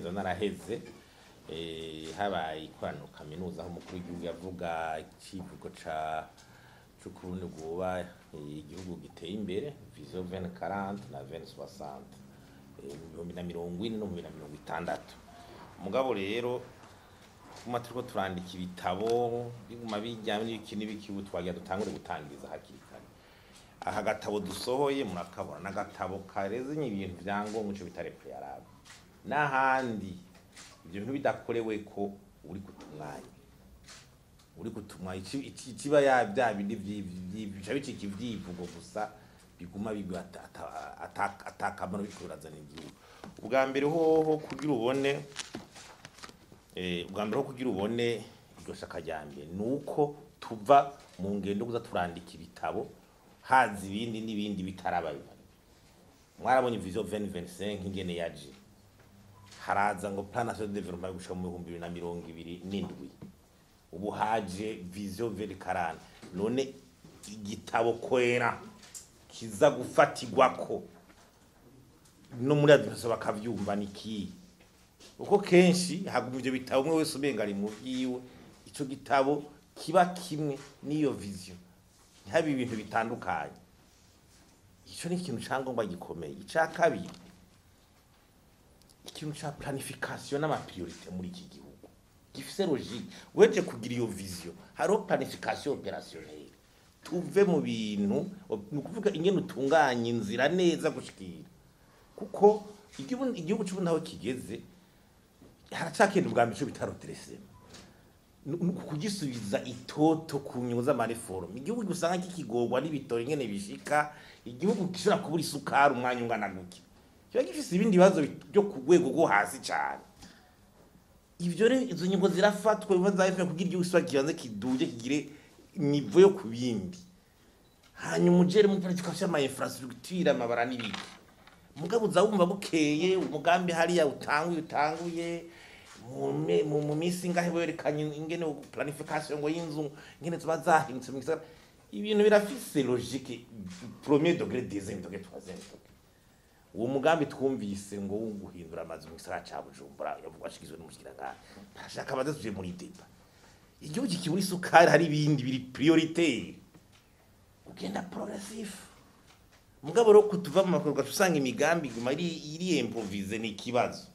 nsanzwe naraheze eh, habaye ikoraniro kaminuza aho umukuru w'igihugu yavuga icivugo ca c'ukurundi rwoba eh, igihugu giteye imbere vision 2040 na 2060 eh, mu bihumbi na mirongo ine no mu bihumbi na mirongo itandatu mugabo rero tuma turiko turandika ibitabo biguma bijyanye n'ibiki n'ibiki ubu twagira dutangure gutangiriza hakiri kare aha gatabo dusohoye murakabona n'agatabo karezanye ibintu vya ngombwa ico bita repreyarabe n'ahandi ibyo bintu bidakorewe ko uri kutumwanya uri kutumwa ici- ici- ikiba ya bya bindi vyi- vyi- bica bicika ivyivugo gusa biguma bigwa ata- ata- ata- atakamaro biriko birazana igihugu ubwa mbere hoho kugira ubone eh, ubwa mbere ho kugira ubone iryo shaka rya mbere ni uko tuva mu ngendo kuza turandika ibitabo haza ibindi n'ibindi bitarabaye mwarabonye vision 2025 ingene yaje haraza ngo plan national de development gushika mu bihumbi bibiri na mirongo ibiri n'indwi ubu haje vision 2040 none igitabo kwera kiza gufatirwako no muri administration bakavyumva ni kiyi uko kenshi haguma ivyo bitabo umwe wese umenga ari mu vyiwe ico gitabo kiba kimwe n'iyo vision ntihabe ibintu bitandukanye ico ni ikintu ca ngombwa gikomeye ica kabiri ikintu ca planification n'amapriorite muri iki gihugu gifise logique weje kugira iyo vision hariho planification opérationnelle tuve mu bintu ni ukuvuga ingene utunganya inzira neza gushikira kuko igihugu igihugu c'ubu naho kigeze haracakenda ubwa mbere ico bita redressement kugisubiza itoto ku nyungu z'amareforme igihugu usanga kikigorwa n'ibitoro ingene bishika igihugu gishobora kubura isukari umwanya ungana guke kiba gifise ibindi bibazo byo ku rwego rwo hasi cane ivyo rero izo nyungu zirafatwa biba zafika kugira igihugu kiba kibanze kiduje kigire nivo yo ku bindi hanyuma ujere mu planification y'ama infrastructure amabara n'ibiki mugabo uza wumva bukeye umugambi hariya utanguye utanguye mu me- mu mu minsi ngahe werekanye ingene planification ngo y'inzu ingene ziba zahindutse mu gisagara ibintu birafise logique premier degré deuxième degré troisième degré uwo mugambi twumvise ngo wo guhindura amazu mu gisagara ca bujumbura yavuga ashikizwe n'umushikiranganji barashaka badasubije muri deba igihugu kibura isukari hari ibindi biri prioritaire ugenda progressif mugabo rero kutuva mu makorwa usanga imigambi iguma iri iri improvise ni ikibazo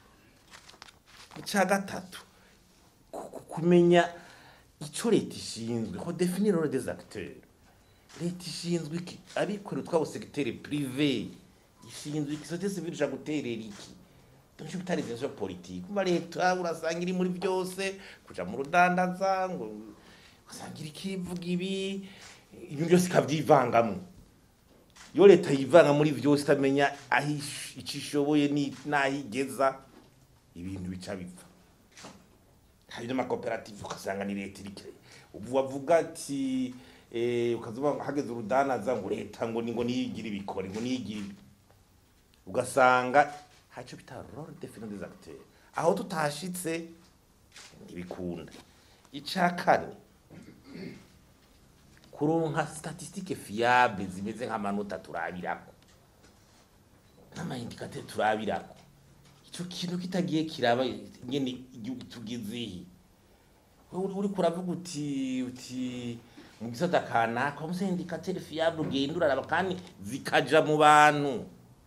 icya gatatu ku- ku- kumenya ico leta ishinzwe ko definir role des acteurs leta ishinzwe iki abikorera utwabo segiteri prive ishinzwe iki societe civile ija guterera iki nicyo bitari vision politique kuba leta urasanga iri muri byose kuja mu rudandaza ngo usanga iri kivuga ibi ibintu byose ikavyivangamwo iyo leta yivanga muri vyose itamenya aho ish- ico ishoboye ni- n'aho igeza ibintu bica bipfa hari n'amakoperative ugasanga ni leta irike ubu wavuga ati eh, ukazuba hageze urudanaza ngo leta ngo ni ngo niyigira ibikore ngo niyigira ibi ugasanga haco bita role definition des acteurs aho tutashitse ntibikunda ica kane kuronka statistique fiable zimeze nk'amanota turabirako n'amaindikateur turabirako ico kintu kitagiye kiraba ingene igihugu tugezehe wowe uri kuravuga uti uti mu gisata kanaka wamuse indikateur fiable ugenda uraraba kandi zikaja mu bantu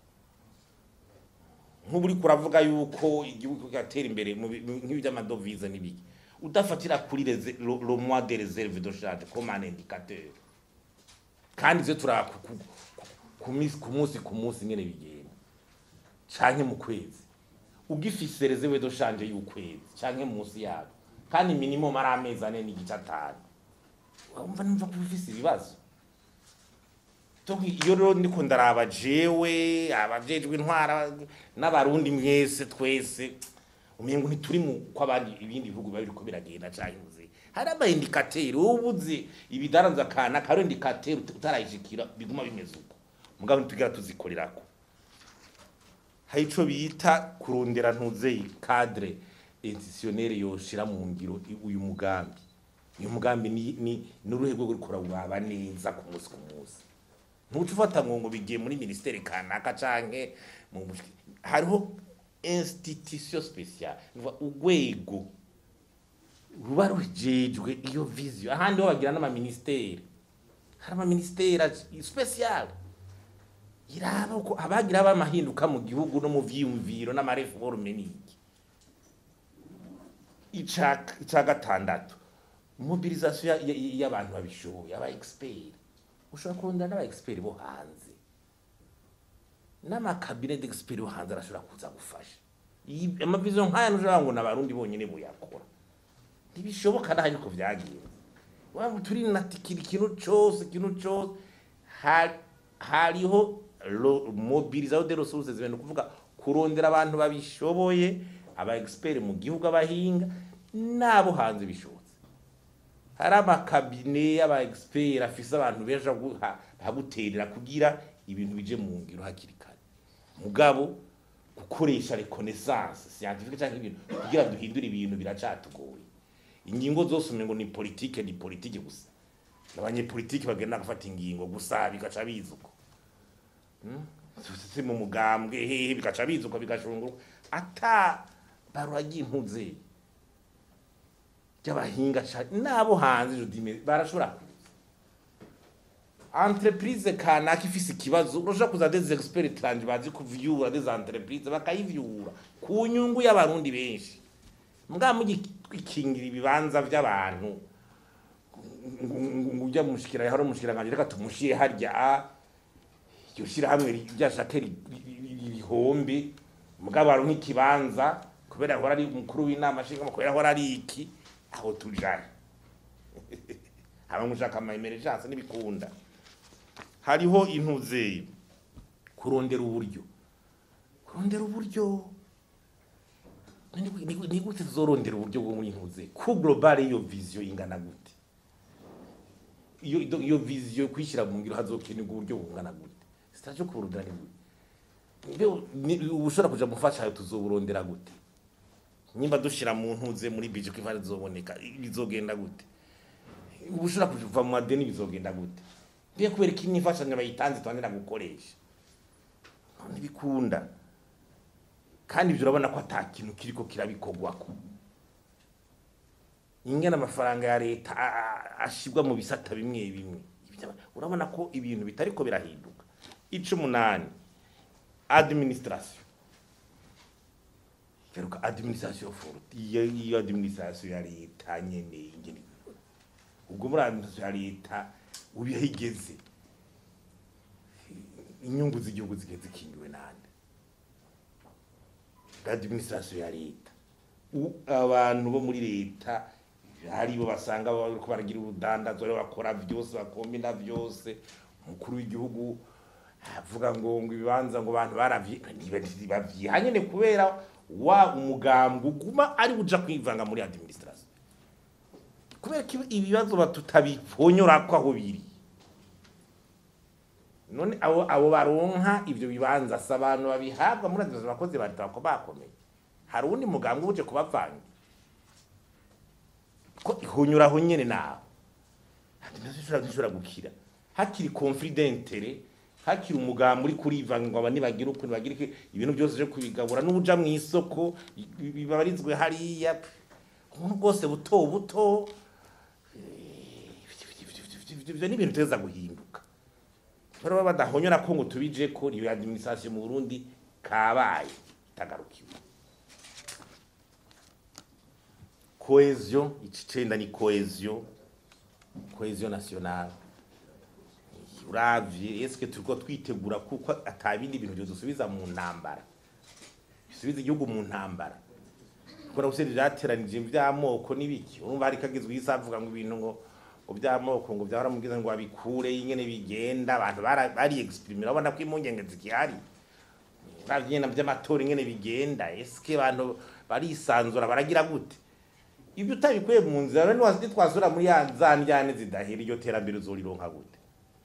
nk'ubu uri kuravuga yuko igihugu kigatera imbere mu bi- mu- nk'ibi by'amadovize n'ibiki udafatira kuri reze- lo lo mois de réserve de charge comme un indicateur kandi ivyo turaba ku- ku- ku- ku minsi- ku munsi ku munsi ingene bigenda canke mu kwezi ugifise reserve de change y'ukwezi canke munsi yabo kandi minimum ari amezi ane n'igice atanu wumva numva ko ufise ibibazo Donc iyo rero ndiko ndaraba jewe abajejwe intwara n'abarundi mwese twese umengo ntituri mu ko abandi ibindi bihugu biba biriko biragenda canke muzi hari ama indicateur wowe uzi ibidaranza kana karo indicateur utarayishikira biguma bimeze uko mugabo ntitugira tuzikorerako hari ico bita kurondera ntuzeyi cadre institutionnel yoshira mu ngiro i- uyu mugambi uyu mugambi ni ni n'uruhe rwego ruriko rurawuraba neza ku munsi ku munsi ntuca ufata ngo ngo bigiye muri ministeri kanaka canke mu bushiki hariho institution speciale urwego ruba rujejwe iyo vision ahandi ho bagira n'amaministeri hari amaministeri speciale iraba uko abagira bamahinduka mu gihugu no mu vyiyumviro n'amareforme niki ica gatandatu mobilisation y'abantu babishoboye aba expert ushobora kurondera n'aba expert bo hanze n'amakabine d'expert bo hanze arashobora kuza gufasha amavision nk'aya ntushobora ngo n'abarundi bonyene buyakora ntibishoboka naho ariko vyagiye waba turi natikira ikintu cose ikintu cose hariho mobilisation de ressources zibintu kuvuga kurondera abantu babishoboye aba expert mu gihugu abahinga nabo hanze bishobotse hari amakabine y'aba expert afise abantu benshi baguterera kugira ibintu bije mu ngiro hakiri kare mugabo gukoresha reconnaissance scientifique cyangwa ibintu kugira duhindure ibintu biracatugoye ingingo zose umengo ni politique ni politique gusa abanyepolitike bagenda gufata ingingo gusa bigaca bizuko si mu mugambwe hehe bigaca bizuka bigashunguruka ata baruragiye impuze ry'abahinga nabo hanze barashobora kuza entreprise kanaka ifise ikibazo urashobora kuza des experts tranje bazi kuvyura des entreprise bakayivyura ku nyungu y'abarundi benshi mbwa mugikingira ibibanza vy'abantu ujya mushikira hari umushikiranganje reka tumushiye harya iryo shirahamwe ryashake rihombe mugabo aronka ikibanza kubera ahora ari umukuru w'inama nshingamakuru ahora ari iki aho tujana haba mushaka ama emergence n'ibikunda hariho intuze kurondera uburyo kurondera uburyo ni gute tuzorondera uburyo bwo muri ntuze ku global iyo vision ingana gute iyo iyo vision kwishyira mu ngiro hazokenerwa uburyo bungana gute sitaje kurondera ni gute ubushobora kuja mufasha tuzoburondera gute nimba dushira mu ntuze muri bije ko ivara zoboneka bizogenda gute ubushobora kuva mu madeni bizogenda gute biye kubera ko imfashanyo bayitanze twandira gukoresha ntibikunda kandi ibyo urabona ko ata kintu kiriko kirabikogwako ingana amafaranga ya leta ashibwa mu bisata bimwe bimwe urabona ko ibintu bitariko birahinduka ico umunani administration feruka administration forte iyo iyo administration ya leta nyene ingene ubwo muri administration ya leta ubihigeze inyungu z'igihugu zigeze zikingiwe nande administration ya leta abantu bo muri leta haribo basanga bariko baragira ubudandazwa rero bakora vyose bakombina vyose umukuru w'igihugu avuga ngo ngo ibibanza ngo abantu baravyiha nyene kubera wa umugambwe uguma ari buja kwivanga muri administration kubera ko ibibazo batutabipfonyorako aho biri none abo abo baronka ivyo bibanza si abantu babihabwa muri administration abakozi ba leta bako bakomeye hari uwundi mugambwe uje kubavanga ko ihonyuraho nyene nawe ntishobora gukira hakiri conflit d'interet hakiri umugambi uri kurivanga ngo abani bagira ukuntu bagira iki ibintu byose byo kubigabura n'ubuja mu isoko bibarizwe hariya umuntu bwose buto buto ivyo ni ibintu teza guhinduka rero badahonyora ko ngo tubije ko ni administration mu Burundi kabaye tagarukiwe cohesion icicenda ni cohesion cohesion nationale uravye eske turiko twitegura kuko atabindi bintu byodusubiza mu ntambara bisubiza igihugu mu ntambara kubera gusenya vyateranije vy'amoko n'ibiki urumva hari kagizwe isavuga ngo ibintu ngo ngo vy'amoko ngo vyahora mugize ngo abikure ingene bigenda abantu bari exprimer urabona ko impungenge zikihari uravye nyene vy'amatora ingene bigenda eske abantu barisanzura baragira gute ibyo utabikuye mu nzira rero nitwasura muri ya za njyane zidahera iryo terambere uzorironka gute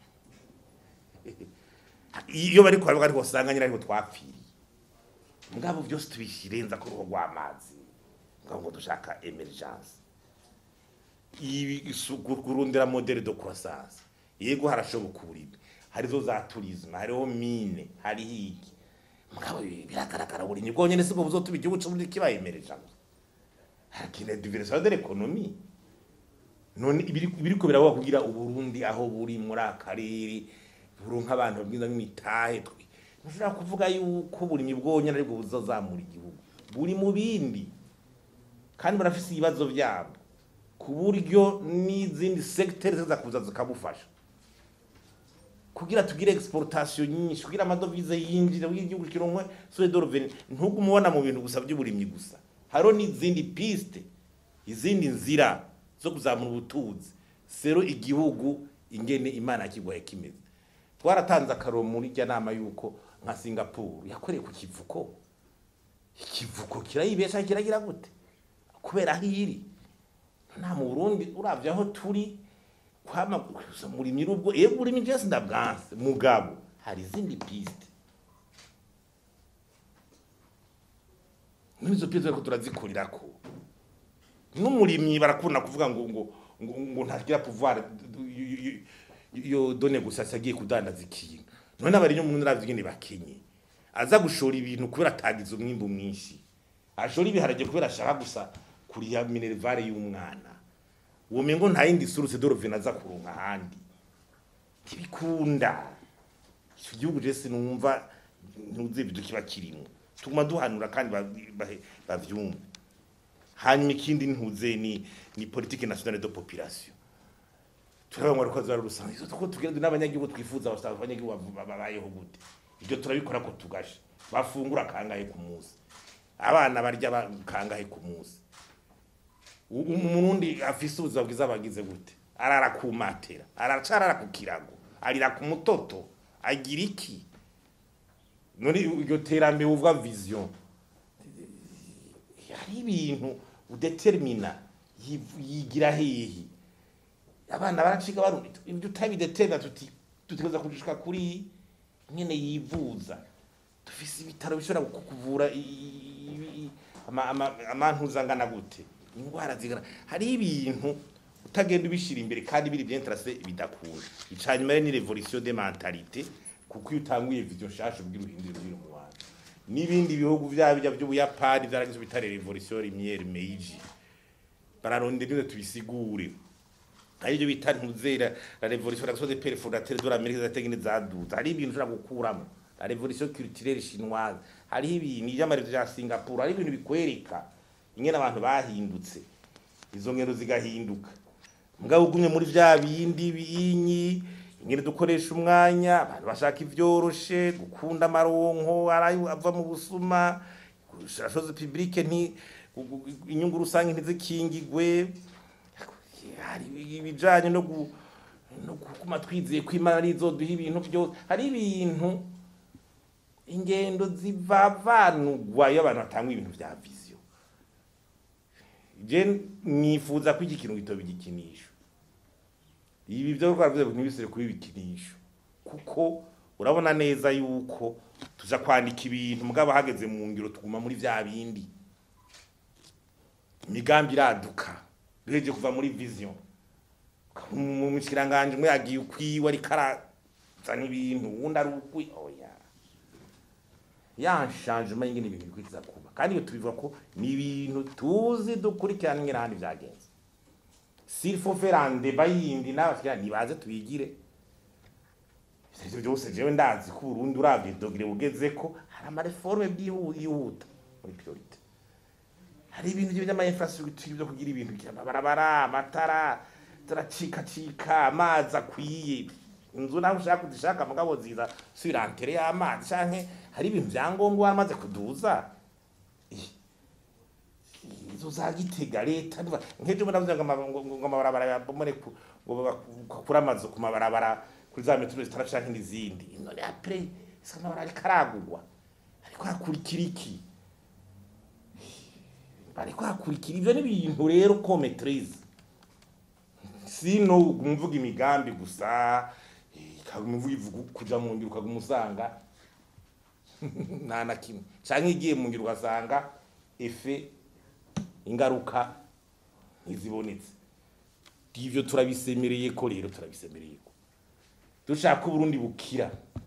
iyo bari kwa bari usanga nyine ariho twapfiriye mugabo byose tubishirenza ku ruho rw'amazi mugabo ngo dushaka emergence ibi kurundira modele de croissance yego harashoboka uburimi harizo za tourisme hariho mine hariho iki mugabo biragaragara buri nyibwo nyene siko buzotuma igihugu cyo muri kibayemereje hakine diversification de l'économie none ibiri- ibiriko birabaho kugira uburundi aho buri muri akarere buronka abantu babwiza nk'imitahe twe ntushobora kuvuga yuko buri nyibwonyene aribwo buzozamura igihugu buri mu bindi kandi barafise ibibazo vyabo ku buryo n'izindi secteurs ziza kuza zikabufasha kugira tugire exportation nyinshi kugira amadovize yinjira kugira igihugu kironkwe sur de revenu ntugume ubona mu bintu gusa by'uburimyi gusa hariho n'izindi piste izindi nzira zo kuzamura ubutunzi sero igihugu ingene imana yakigwaye kimeze twaratanze akaroro muri rya nama yuko nka singapore yakoreye ku kivuko ikivuko kirayibesha kiragira gute kubera aho iri nta mu burundi uravye aho turi kwama murimyi rubwo yego urimi byose ndabwanse mugabo hari izindi piste n'izo piste ariko turazikurirako n'umurimyi barakunda kuvuga ngo ngo ngo, ngo ntagira pouvoir yo done gusa agiye kudandaza ikintu none abari mu nravye nyene bakenye aza gushora ibintu kubera atagize umwimbu mwinshi ashora ibiharage kubera ashaka gusa kuriya minervare y'umwana uwo mengo nta yindi source d'origine aza kuronka ahandi ntibikunda icyo gihugu je sinumva ntuzi ibyo kiba kirimo tuguma duhanura kandi ba- ba- bavyumve hanyuma ikindi ntuze ni ni politique nationale de population turabona ngo rikoze rusange izo tuko tugenda n'abanyagihugu twifuza abasaba abanyagihugu bavu- babayeho gute ibyo turabikora ko tugashe bafungura kangahe ku munsi abana barya ba- kangahe ku munsi U- umurundi afise ubuzima bwiza bagize gute arara ku matera aracarara ku kirago arira ku mutoto agira iki none iryo terambere uvuga vision hari ibintu udetermina yiv- yigira hehe abana baraciga barundi ibyo utabidetermina tuti tutegereza kujushika kuri nyene yivuza dufise ibitaro bishobora kukuvura i- i- i- ama- ama- amantuza angana gute indwara zigana hari ibintu utagenda ubishira imbere kandi biri bien tracé bidakunda icanyuma rero ni revolution de mentalité kuko iyo utanguye vision nshasha ubwira uhindura ibintu mu bantu n'ibindi bihugu vyaba bijya by'ubuyapani vyaragize bitare revolution lumière meiji bararondera neza tubisigure ari byo bita ntuzera la revolution la des pères fondateurs de l'Amérique zategene zaduza hari ibintu ushobora gukuramo la revolution culturelle chinoise hari ibintu iby'amarezo bya Singapore hari ibintu bikwereka ingene abantu bahindutse izo ngendo zigahinduka mugabo ugumye muri vya bindi binyi ingene dukoresha umwanya abantu bashaka ivyoroshe gukunda amaronko arayo ava mu busuma chose publique nti gu- gu- inyungu rusange ntizikingigwe hari ibijanye no gu no kuguma twizeye ko imana arizoduha ibintu byose hari ibintu ingendo zivavanugwa iyo abantu batanga ibintu vya vision je nifuza ko iki kintu gitoba igikinisho ibi byo twavuze ngo ntibisire kuba ibikinisho kuko urabona neza yuko tuza kwandika ibintu mugabo hageze mu ngiro tuguma muri vya bindi imigambi iraduka duheje kuva muri vision mu mushikiranganje umwe yagiye ukwiwe ariko arazana ibintu uwundi ari ukwi oya ya changement y'ingene ibintu bikwiza kuba kandi iyo tubivuga ko ni ibintu tuzi dukurikirana ingene ahandi vyagenze s'il faut faire un débat yindi n'abashikira nibaze tubigire ivyo byose jewe ndazi ko Burundi uravye dogere bugezeko hari amareforme byihuta muri priorite hari ibintu by'ama infrastructure byo kugira ibintu by'amabarabara amatara turacikacika amazi akwiye inzu naho ushaka kuzishaka mugabo ziza subira antere y'amazi canke hari ibintu vyangombwa waramaze kuduza Ih, izo za gitega leta niba- nk'ejo bundi navuze ngo ama- ngo- ngo amabarabara yabomore ku- ngo bakure amazu ku mabarabara kuri za metero zitara canke n'izindi none apre isa amabarabara ariko aragurwa ariko hakurikira iki bariko hakurikira ivyo n'ibintu rero ko maîtrise sino umvuga imigambi gusa ikamuvuga ivuga kuja mu ngiro ukaguma usanga nta na kimwe canke igiye mu ngiro ugasanga efe ingaruka ntizibonetse ivyo turabisemereye ko rero turabisemereye ko dushaka ko Burundi bukira